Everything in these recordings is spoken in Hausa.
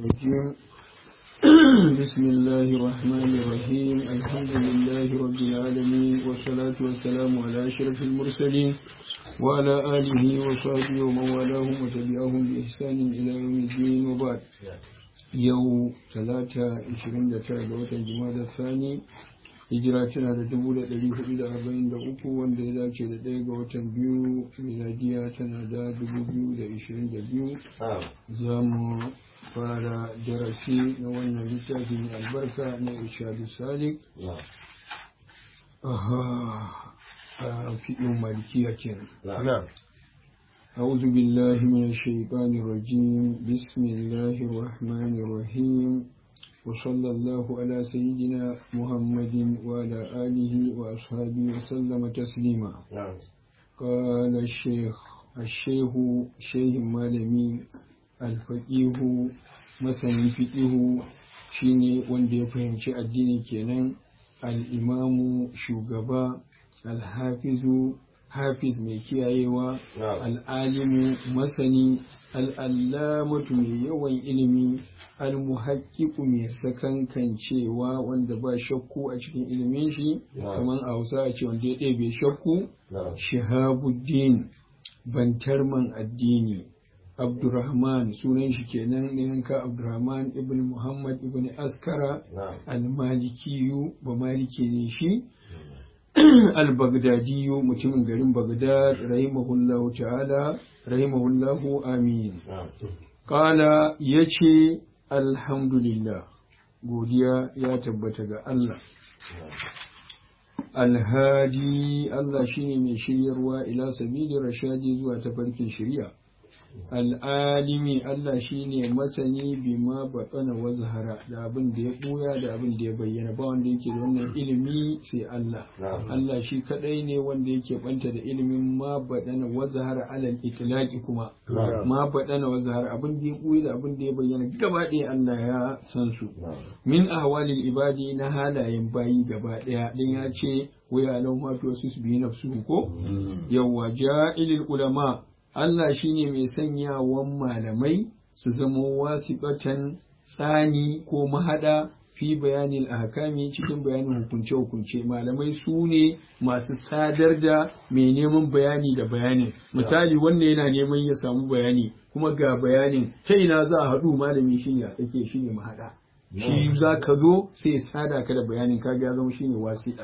الرجيم بسم الله الرحمن الرحيم الحمد لله رب العالمين والصلاة والسلام على أشرف المرسلين وعلى آله وصحبه ومن والاهم وتبعهم بإحسان إلى يوم الدين وبعد يوم ثلاثة عشرين دقيقة جماد الثاني hijira tana da dubu da ɗari hudu da arba'in da uku wanda ya dace da ɗaya ga watan biyu miladiya tana da dubu biyu da ishirin da biyu za mu fara darasi na wannan littafi mai albarka na ishadu salik a fiɗin malikiya kenan أعوذ بالله من الشيطان الرجيم بسم الله الرحمن الرحيم وصلى الله على سيدنا محمد وعلى آله وأصحابه وسلم تسليما قال الشيخ الشيخ شيخ مالمي الفقيه مسني فقيه shine wanda ya fahimci addini kenan al'imamu shugaba alhafizu hafiz mai kiyayewa al'alimu masani al'allamatu mai yawan ilimi almuhaƙiƙu mai sakankancewa wanda ba shakku a cikin ilimin shi kamar a hausa a ce wanda ya ɗebe shakku shihabuddin bantarman addini abdurrahman sunan shi kenan na yanka abdurrahman ibn muhammad ibn askara al-malikiyu ba maliki ne shi al-baghdadiyu mutumin garin baghdad rahimahullahu ta'ala rahimahullahu amin kala yace alhamdulillah godiya ya tabbata ga Allah alhadi Allah shine mai shiryarwa ila sabili rashadi zuwa tafarkin shari'a al'alimi Allah shine masani bima batsana wa zahara da abin da ya ɓuya da abin da ya bayyana ba wanda yake da wannan ilimi sai Allah Allah shi kadai ne wanda yake banta da ilimin ma baɗana wa zahara alal itlaqi kuma ma baɗana wa zahara abin da ya ɓuya da abin da ya bayyana gaba ɗaya Allah ya san su min ahwalil ibadi na halayen bayi gaba ɗaya din ya ce wa ya lau ma to su bi nafsu ko yawwa ja'ilil ulama Allah shi ne mai sanyawan malamai su zama wasiɓatan tsani ko mahaɗa fi bayanin ahkami cikin bayanin hukunce-hukunce malamai su ne masu sadar da mai neman bayani da bayanin misali wanda yana neman ya samu bayani kuma ga bayanin ta ina za a haɗu malami shi ne a tsake shi ne mahaɗa shi za ka zo sai sada ka da bayanin ka ya zama shine wasiɗa.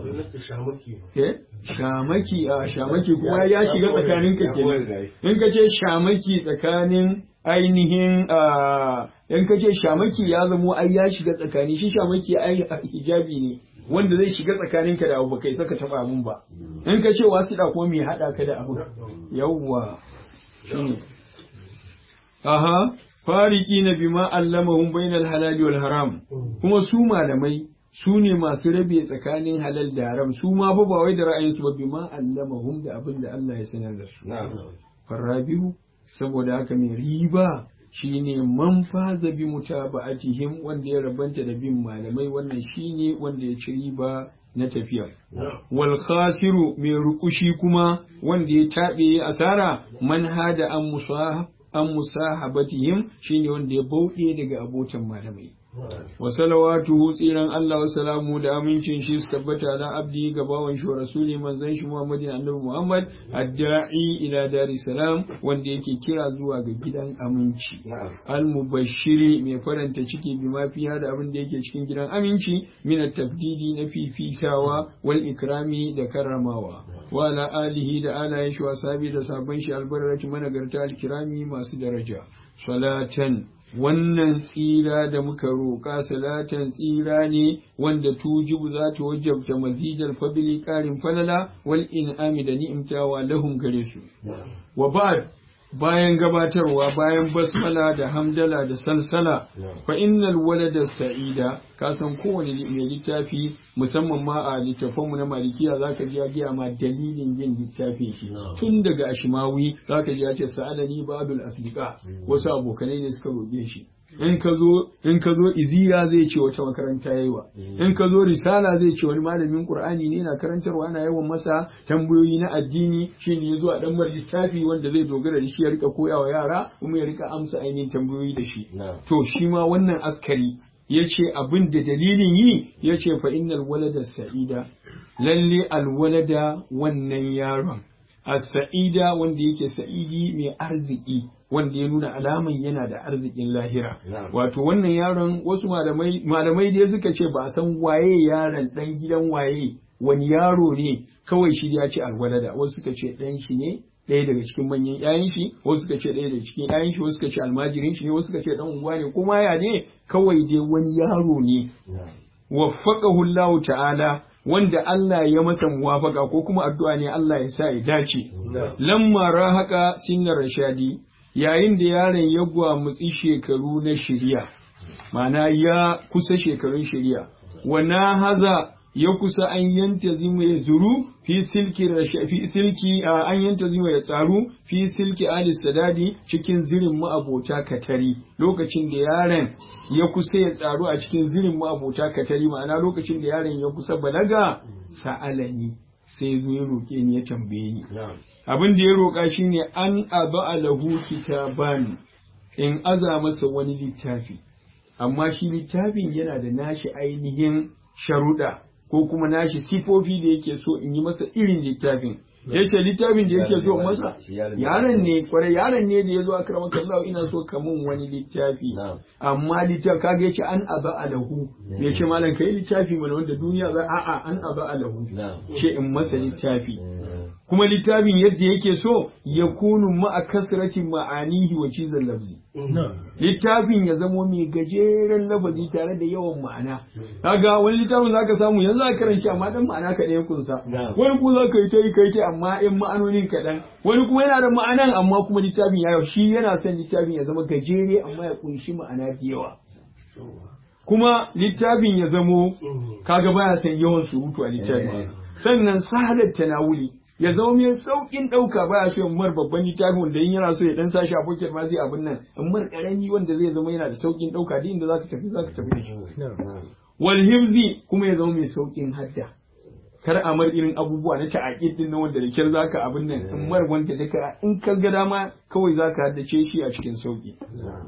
Shamaki a shamaki kuma ya shiga tsakanin ka kenan. In ka ce shamaki tsakanin ainihin in ka ce shamaki ya zamo ai ya shiga tsakani shi shamaki ai hijabi ne wanda zai shiga tsakanin ka da abu kai saka taba abun ba. In ka ce wasiɗa ko me haɗa ka da abu. Yawwa. Shine. Aha. fariki na bima allamahum bainal halali wal haram kuma su malamai su ne masu rabe tsakanin halal da haram su ma fa ba wai da ra'ayinsu ba bima allamahum da abin da Allah ya sanar da su farabihu saboda haka mai riba shine man faza bi mutaba'atihim wanda ya rabanta da bin malamai wannan shine wanda ya ci riba na tafiya. Wal khasiru mai rukushi kuma wanda ya taɓe asara man hada an musa an musahabatihim shine wanda ya bauɗe daga abotan malamai wa salawatuhu tsiran Allah wa salamu da amincin shi su tabbata na abdi ga bawan shi rasuli manzon shi Muhammadin annabi Muhammad adda'i ila dari salam wanda yake kira zuwa ga gidan aminci al mubashiri mai faranta ciki bi ma fiha da abin da yake cikin gidan aminci min at-tabdidi na fifitawa wal ikrami da karramawa wa ala alihi da alayen shi wa sabi da sabon shi albarrati managarta al-kirami masu daraja salatan wannan tsira da muka roƙa salatan tsira ne wanda tujibu za ta wajabta mazidar fabili ƙarin falala wal in'ami da ni'imtawa lahum gare su wa ba'd bayan gabatarwa bayan basmala da hamdala da salsala fa innal walada sa'ida ka san kowane mai littafi musamman ma a littafanmu na malikiya zaka ji ya gaya ma dalilin yin littafin shi tun daga ashimawi zaka ji ya ce sa'alani babul asdiqa wasu abokanai ne suka roƙe shi in ka zo in ka zo iziya zai ce wata makaranta yayiwa in ka zo risala zai ce wani malamin qur'ani ne na karantarwa ana yawan masa tambayoyi na addini shine yazo a dan bar littafi wanda zai dogara da shi ya rika koyawa yara kuma ya rika amsa ainihin tambayoyi da shi to shi ma wannan askari ya ce abin da dalilin yi ya ce fa innal walada sa'ida lalle alwalada wannan yaron as-sa'ida wanda yake sa'idi mai arziki wanda ya nuna alaman yana da arzikin lahira wato wannan yaron wasu malamai malamai dai suka ce ba a san waye yaron dan gidan waye wani yaro ne kawai shi ya ce alwalada wasu suka ce dan shi ne ɗaya daga cikin manyan ƴaƴan shi wasu suka ce ɗaya daga cikin ƴaƴan shi wasu suka ce almajirin shi ne wasu suka ce dan unguwa ne kuma ya ne kawai dai wani yaro ne waffaqahu Allah ta'ala wanda Allah ya masa muwafaka ko kuma addu'a ne Allah ya sa ya dace lamma rahaka sinnar rashadi yayin da yaron ya gwamutsi shekaru na shirya ma'ana ya kusa shekarun shirya wa na haza ya kusa an yanta zima ya zuru fi silki fi silki an yanta zima ya tsaru fi silki ali sadadi cikin zirin ma'abota katari lokacin da yaron ya kusa ya tsaru a cikin zirin ma'abota katari ma'ana lokacin da yaron ya kusa balaga sa'alani sai zo ya roƙe ni ya tambaye ni abin da ya roƙa shine an aba alahu kitaban in aza masa wani littafi amma shi littafin yana da nashi ainihin sharuɗa ko kuma nashi sifofi da yake so in yi masa irin littafin ya ce littafin da yake so masa yaron ne kwarai yaron ne da ya zo a karamar kallahu ina so ka mun wani littafi amma littafi kaga ya ce an aba alahu ya ce malam kai littafi mana wanda duniya za a'a an aba alahu ce in masa littafi kuma littafin yadda yake so ya kunu ma'a kasrati ma'anihi wa cizon lafzi littafin ya zamo mai gajeren lafazi tare da yawan ma'ana kaga wani littafin zaka samu yanzu za karanci amma dan ma'ana kaɗan ya kunsa wani kuma za ka yi ta yi kai ta amma in ma'anonin kaɗan wani kuma yana da ma'anan amma kuma littafin ya shi yana son littafin ya zama gajere amma ya kunshi ma'ana da yawa kuma littafin ya zamo kaga baya son yawan surutu a littafin sannan sahalar tanawuli ya zama mai saukin ɗauka ba ya so in mar babban littafin wanda in yana so ya dan sashi a pocket ma zai abin nan in mar karami wanda zai zama yana da saukin ɗauka duk inda zaka tafi zaka tafi da shi wal hifzi kuma ya zama mai saukin hadda kar a mar irin abubuwa na ta'aqid din nan wanda da kyar zaka abin nan in mar wanda duka in ka ga dama kawai zaka haddace shi a cikin sauki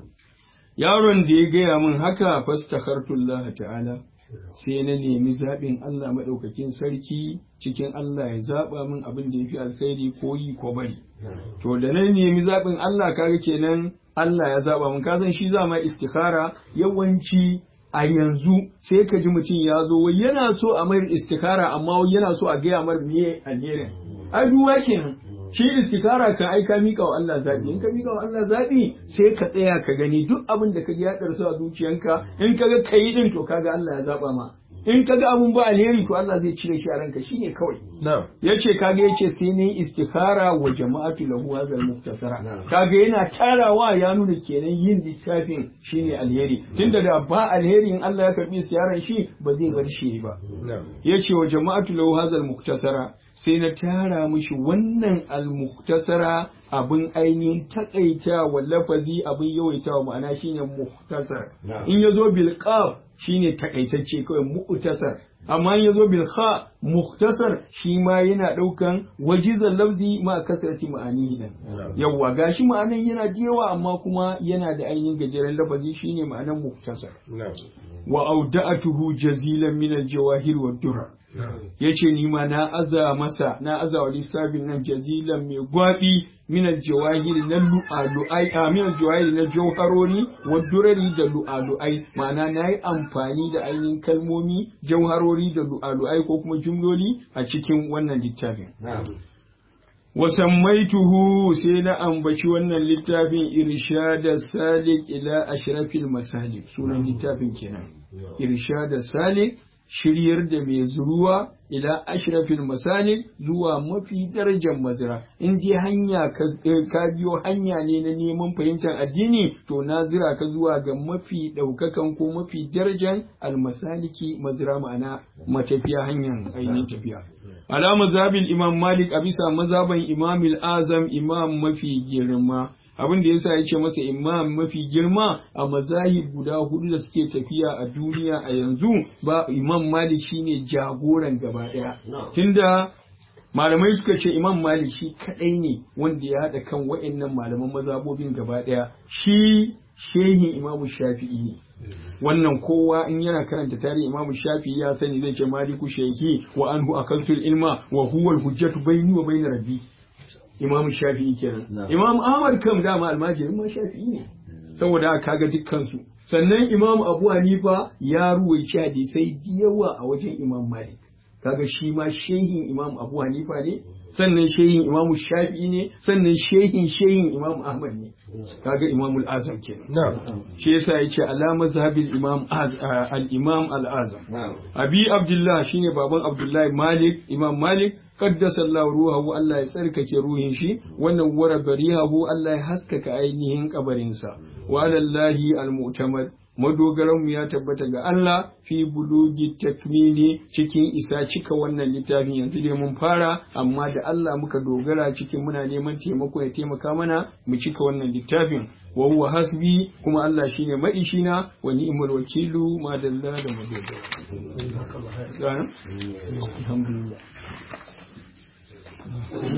yaron da ya gaya min haka fastakhartullah ta'ala sai na nemi zaɓin Allah maɗaukakin sarki cikin Allah ya zaɓa min abin da ya fi alkhairi ko yi ko bari. To da na nemi zaɓin Allah kaga kenan Allah ya zaɓa min kasan shi za ma istikhara yawanci a yanzu sai ka ji mutum ya zo wai yana so a mayar istikhara amma wai yana so a gaya mar me alherin. Ai duwa kenan. shi istikara kan aika mika wa Allah zabi in ka mika wa Allah zabi sai ka tsaya ka gani duk abin da ka ji ya darsu a zuciyanka in ka ga kai din to kaga Allah ya zaba ma in ka ga abun ba alheri to Allah zai cire shi a ranka shine kawai yace kaga yace sai ne istikara wa jama'atu lahu hazal muktasara kaga yana tarawa ya nuna kenan yin littafin shine alheri tunda da ba alheri in Allah ya karbi istiyaran shi ba zai bar shi ba yace wa jama'atu lahu hazal muktasara sai na tara mishi wannan almuktasara abin ainihin takaita wa lafazi abin yawaita wa ma'ana shine muktasar in yazo bil qaf shine takaitacce kawai muktasar amma in yazo bil kha muktasar shi ma yana daukan wajizan lafzi ma kasarati ma'ani nan yawa gashi ma'anan yana da yawa amma kuma yana da ainihin gajeren lafazi shine ma'anan muktasar wa auda'atuhu jazilan min al-jawahir wa durar ya ce ni ma na aza masa na aza wa lissafin nan jazilan mai gwaɓi minal jawahiri na lu'alu'ai a minal jawahiri na jauharori wa durari da lu'alu'ai ma'ana na yi amfani da ainihin kalmomi jauharori da lu'alu'ai ko kuma jumloli a cikin wannan littafin wasammaituhu sai na ambaci wannan littafin irshada salik ila ashrafil masalik sunan littafin kenan irshada salik shiryar da mai zuruwa ila ashrafil masalik zuwa mafi darajar mazira in dai hanya ka biyo hanya ne na neman fahimtar addini to na zira ka zuwa ga mafi ɗaukakan ko mafi darajar almasaliki mazira ma'ana matafiya hanyar ainihin tafiya ala mazhabin imam malik a bisa mazaban imam azam imam mafi girma abin da yasa yace masa imam mafi girma a mazahib guda hudu da suke tafiya a duniya a yanzu ba imam malik shine jagoran gaba daya tunda malamai suka ce imam malik shi kadai ne wanda ya haɗa kan wa'annan malaman mazhabobin gaba daya shi shehin imamu shafi'i ne wannan kowa in yana karanta tarihi imamu shafi'i ya sani zai ce maliku shehi wa anhu akaltul ilma wa huwa al-hujjatu bayni wa bayna rabbi imamu shafi'i kenan imam ahmad kam dama almajirin ma shafi'i ne saboda kaga dukkan su sannan imam abu hanifa ya ruwaici hadisai yawa a wajen imam malik kaga shi ma shehin imam abu hanifa ne sannan shehin imamu shafi'i ne sannan shehin shehin imam ahmad ne kaga imamul azam kenan shi yasa yace ala mazhabil imam al imam al azam abi abdullah shine baban abdullahi malik imam malik qaddasa Allah ruhahu Allah ya tsarkake ruhin shi wannan wara barihahu Allah ya haskaka ainihin kabarinsa wa alallahi al mu'tamad madogaranmu ya tabbata ga Allah fi bulugi takmini cikin isa cika wannan littafin yanzu dai mun fara amma da Allah muka dogara cikin muna neman taimako ya taimaka mana mu cika wannan littafin wa huwa hasbi kuma Allah shine maishina wa ni'mal wakilu ma dalla da madogara alhamdulillah